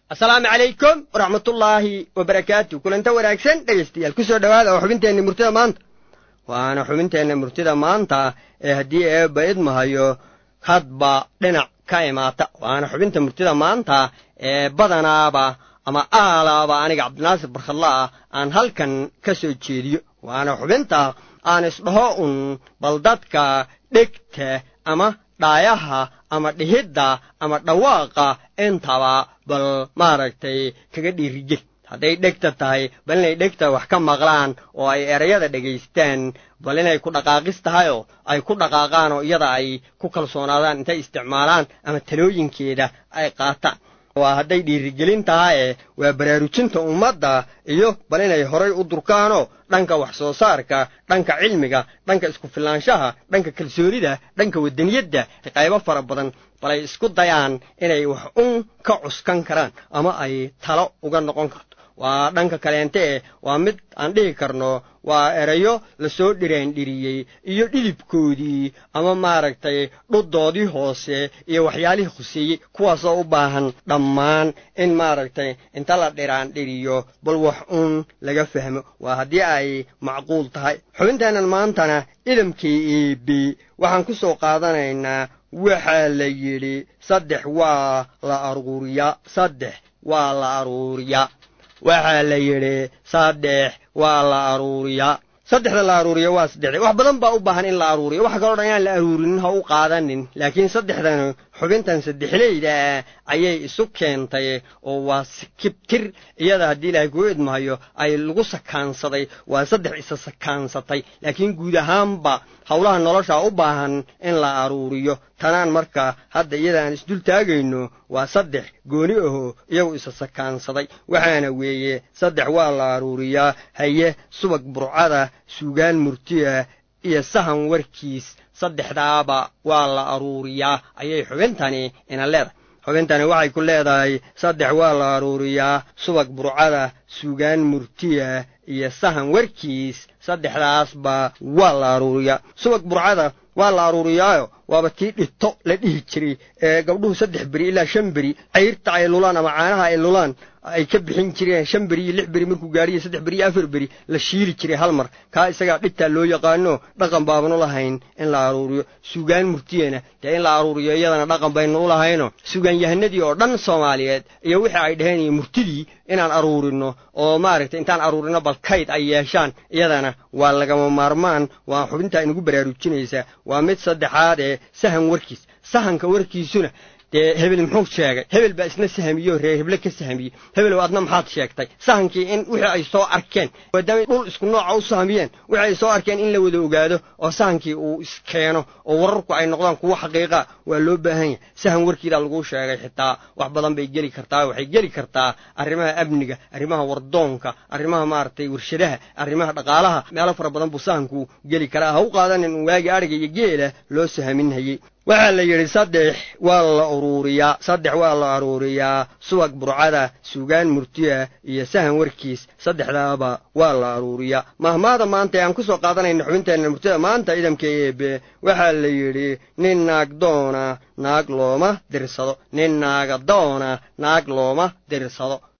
asalaamu calaykum waraxmatullaahi wabarakaatu kulanta wanaagsan dhegaystayaal ku soo dhowaada oo xubinteenna murtida maanta waana xubinteenna murtida maanta ee haddii eebba idmahayo hadba dhinac ka imaata waana xubinta murtida maanta ee badanaaba ama aalaaba aniga cabdinaasir barkhadlaah aan halkan ka soo jeediyo waana xubinta aan isdhaho un bal dadka dhegta ama dhaayaha ama dhihidda ama dhawaaqa intaba bal maaragtay kaga dhiirigel hadday dhegta tahay bal inay dhegta wax ka maqlaan oo ay erayada dhegaystaan bal inay ku dhaqaaqis tahayoo ay ku dhaqaaqaan oo iyada ay ku kalsoonaadaan intay isticmaalaan ama talooyinkeeda ay qaataan waa hadday dhiirigelin tahaye waa baraarujinta ummadda iyo bal inay horay u durkaanoo dhanka wax soo saarka dhanka cilmiga dhanka isku filaanshaha dhanka kalsoonida dhanka wadaniyadda qaybo fara badan bal ay isku dayaan inay wax un ka cuskan karaan ama ay talo uga noqon karto waa dhanka kaleente e waa mid aan dhihi karno waa erayo lasoo dhiraandhiriyey iyo dhidibkoodii ama maaragtay dhuddoodii hoose iyo waxyaalihii khuseeyey kuwaasoo u baahan dhammaan in maaragtay inta la dhiraandhiriyo bal wax uun laga fahmo waa haddii ay macquul tahay xubinteennan maantana idamkii eebe waxaan ku soo qaadanaynaa waxaa la yidhi saddex waa la aruuriyaa saddex waa la aruuriyaa waxaa la yidhi saddex waa la aruuriyaa saddexda la aruuriya waa saddex wax badan baa u baahan in la aruuriyo waxa kaloo dhan inaan la aruurinin ha u qaadanin laakiin saddexdan xubintan saddexleyda ah ayay isu keentay oo waa sikibtir iyada haddii ilaahay kuu idmahayo ay lagu sakaansaday waa saddex isa sakaansatay laakiin guud ahaanba howlaha nolosha u baahan in la aruuriyo tanaan marka hadda iyada aan isdul taagayno waa saddex gooni aho iyagu isa sakaansaday waxaana weeye saddex waa la aruuriyaa haye subag burcada suugaan murtiya iyo sahan warkiis saddexdaaba waa la aruuriyaa ayay xubintani ina leedahay xubintani waxay ku leedahay saddex waa la aruuriyaa subag burcada suugaan murtiya iyo sahan warkiis saddexdaasba waa la aruuriyaa subag burcada waa la aruuriyaayo waaba tii dhito la dhihi jiray ee gabdhuhu saddex beri ilaa shan beri cayrta ay lulaan ama caanaha ay lulaan ay ka bixin jireen shan beri iyo lix beri markuu gaadhiyo saddex beri iyo afar beri la shiili jiray hal mar kaa isagaa dhigtaa loo yaqaano dhaqan baabanu lahayn in la aruuriyo suugaan murtiyana dee in la aruuriyo iyadana dhaqan baynu u lahayno suugaanyahanadii oo dhan soomaaliyeed iyo wixii ay dhaheen iyo murtidii inaan aruurino oo maaragtay intaan aruurino bal kayd ay yeeshaan iyadana waa lagama maarmaan waa xubintaa inugu baraarujinaysaa waa mid saddexaad ee sahan warkiis sahanka warkiisuna dee hebel muxuu sheegay hebel baa isna sahamiyo reer heble ka sahamiyey hebelow adna maxaad sheegtay sahankii in wixii ay soo arkeen maadaamay dhul isku nooca u sahamiyeen wixii ay soo arkeen in la wada ogaado oo sahankii uu iskeeno oo wararku ay noqdaan kuwo xaqiiqa waa loo baahan yahay sahan warkiidaa laguu sheegay xitaa wax badan bay geli kartaa waxay geli kartaa arrimaha amniga arrimaha wardoonka arrimaha maaragtay warshadaha arrimaha dhaqaalaha meelo fara badan buu sahanku geli karaa ha u qaadanin un waagii adhiga iyo geela loo sahaminhayey waxaa la yidhi saddex waa la uruuriyaa saddex waa la aruuriyaa subag burcada suugaan murtiya iyo sahan warkiis saddexdaaba waa la aruuriyaa mahmaada maanta ee aan ku soo qaadanayna xubinteenna murtida maanta idamka eebe waxaa la yidhi nin naag doona naag looma dirsado nin naaga doona naag looma dirsado